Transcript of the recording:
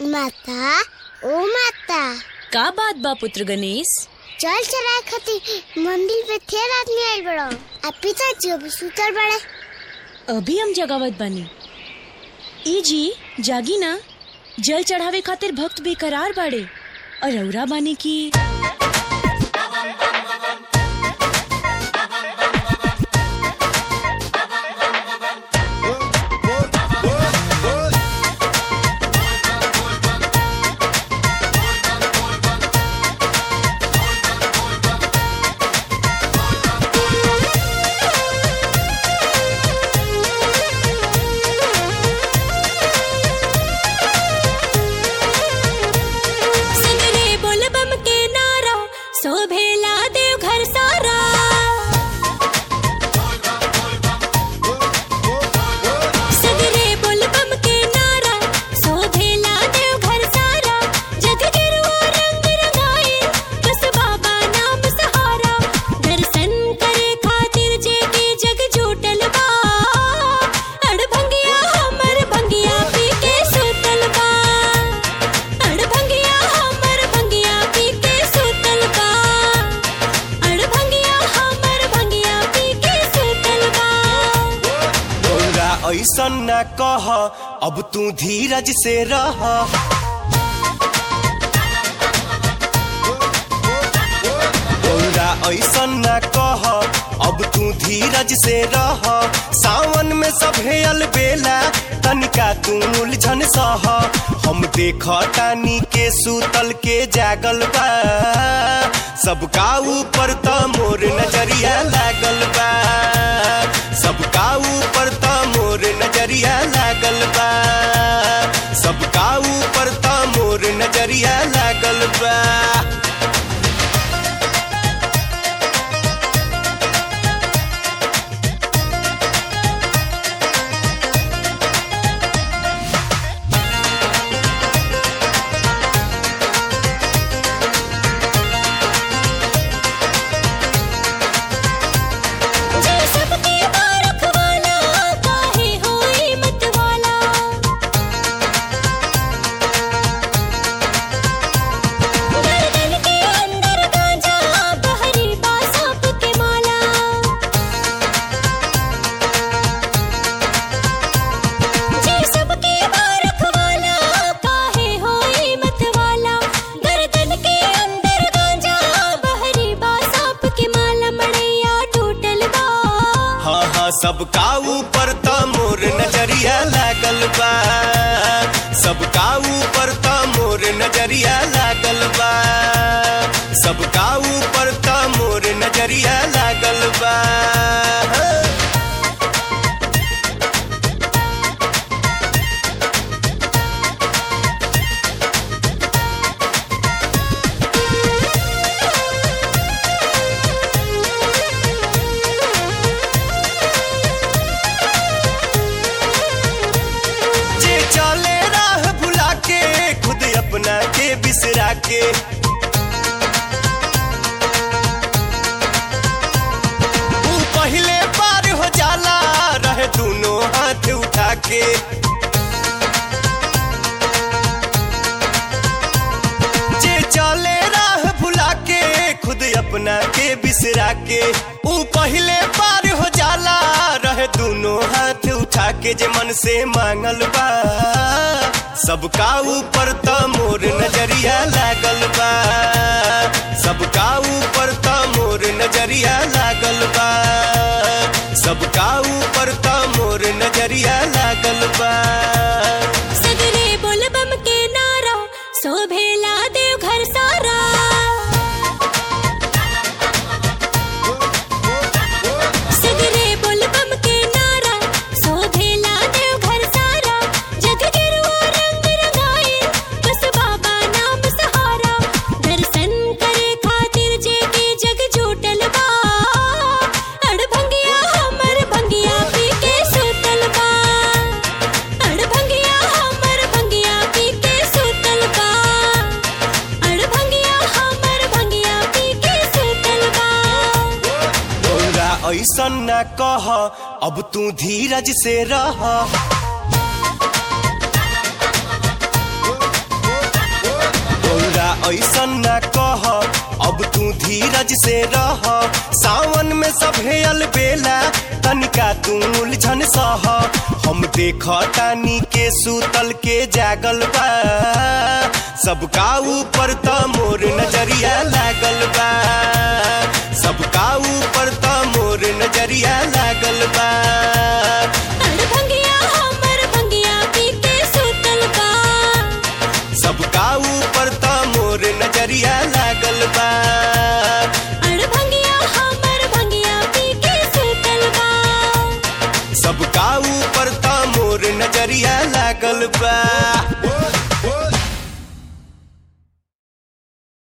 माता ओ माता का बात बा पुत्र गणेश चल चलाए खातिर मंदिर पे ढेर आदमी आइल बड़ो आ पिताजी अभी सुतल बड़े अभी हम जगावत बानी ई जी जागी ना जल चढ़ावे खातिर भक्त बेकरार बाड़े और रौरा बानी की सगरे बोल बम के नारा शोभेला देव घर सारा सगरे बोल बम के नारा शोभेला देव घर सारा जग गिरुआ रंग रंगाए बस बाबा नाम सहारा दर्शन करे खातिर जे के जग जुटल बा अड़ भंगिया हमर भंगिया पी के सुतल बा अड़ भंगिया हमर भंगिया पी के सुतल बा अड़ भंगिया हमर भंगिया पी के सुतल बा तोरा ऐसन न कह अब तू धीरज से रह तोरा ऐसन न कह अब तू धीरज से रह सावन में सभे अलबेला तनिका तू उलझन सह हम देख तानी के सूतल के जागल बा सबका ऊपर त मोर नजरिया लागल बा सबका ऊपर त मोर नजरिया लागल बा सबका ऊपर त मोर नजरिया लागल बा जे सबके बारख वाला काहे होई मत वाला गर्दन के अंदर गांजा बहरी बासाप के माला जे सबके बारख वाला काहे होई मत वाला गर्दन के अंदर गांजा बहरी बासाप के माला मड़ैया टूटल बा हाँ हाँ सबका ऊपर त मोर नजरिया लागल बा सबका ऊपर त मोर नजरिया लागल बा सबका ऊपर त मोर नजरिया लागल बा जे चले राह भुला के खुद अपना के बिसरा के ऊ पहले पार हो जाला रहे दोनों हाथ उठा के जे चले राह भुला के खुद अपना के बिसरा के ऊ पहले पार हो जाला रहे दोनों हाथ उठा के जे मन से मांगल बा सबका ऊपर त मोर नजरिया लागल बा सबका ऊपर त मोर नजरिया लागल बा सबका ऊपर त मोर नजरिया लागल बा सगरे बोल बम के नारा शोभेला देव घर सारा सगरे बोल बम के नारा शोभेला देव घर सारा जग गिरुआ रंग रंगाए बस बाबा नाम सहारा दर्शन करे खातिर जे के जग जुटल बा अड़ भंगिया हमर भंगिया पी के सुतल बा अड़ भंगिया हमर भंगिया पी के सुतल बा अड़ भंगिया हमर भंगिया पी के सुतल बा तोरा ऐसन न कह अब तू धीरज से रह ऐसन ना कह अब तू धीरज से रह सावन में सभे अलबेला तनिका तू उलझन सह हम देख तानी के सूतल के जागल बा सबका ऊपर त मोर नजरिया लागल बा सबका ऊपर त मोर नजरिया लागल बा